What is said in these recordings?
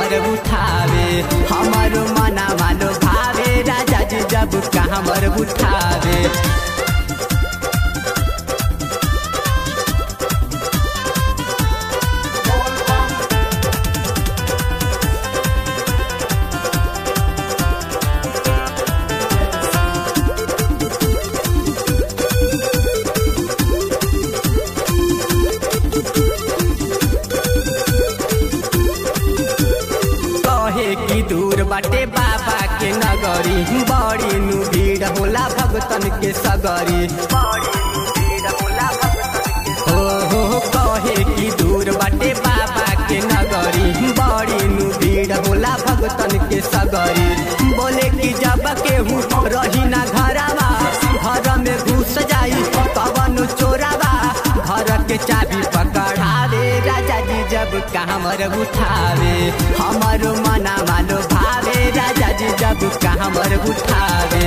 हमर उठावे हमर मना मानो भावे राजा जी जब का हमर उठावे कहे की दूर बाटे बाबा के नगरी बड़ी नु भीड़ होला भगतन के सगरी हो हो हो, कहे की दूर बाटे बाबा के नगरी बड़ी नु भीड़ होला भगतन के सगरी बोले की जब केहू रही ना घरवा घर में घुस जाई कवन चोरावा घर के चाबी पकड़ावे राजा जी जब कामर उठावे हमर मना मानो भावे राजा जी जब कामर उठावे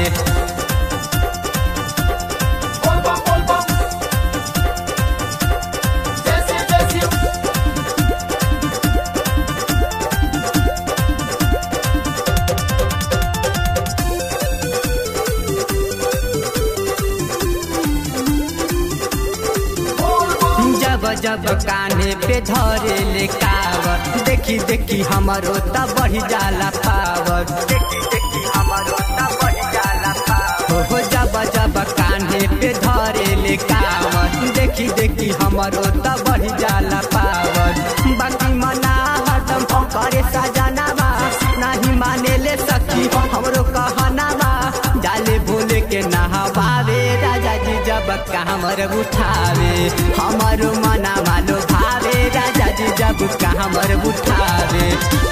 बोल बम बोल बम जैसे जैसे जब जब कान्हे पे धरे ले कावर देखी देखी हमारो त बढ़ी जाला पावर देखी देखी हमारो त बढ़ी जाला पावर हो जब जब कान्हे पे धरे ले कावर देखी देखी हमारो त बढ़ी जाला पावर बाकी मना हरदम करे सजनावा नहीं माने ले सखी हमरो कहनावा डाले भोले के नहवावे राजा जी जब कामर उठावे हमर मना मानो भावे राजा जी जब कामर उठावे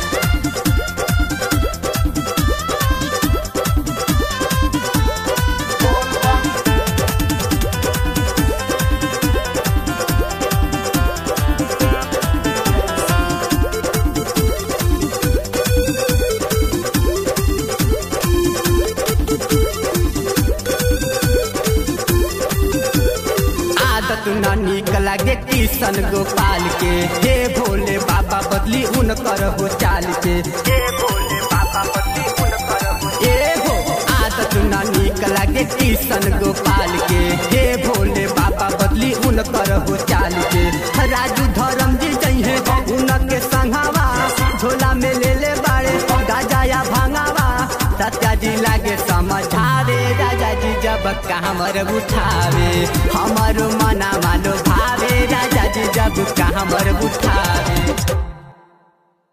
आदत न निक लागे किशन गोपाल के हे भोले बाबा बदली उनकर हो चाल के हे भोले बाबा बदली उनकर हो ए हो आदत न निक लागे किशन गोपाल के हे भोले बाबा बदली उनकर हो चाल के राजू धर्म जी जइहे उनके संघावा झोला में ले ले बाड़े गाजा या भांगावा सत्या जी लागे समझावे राजा जी जब कामर उठावे हमर मना मानो भावे राजा जी जब कामर उठावे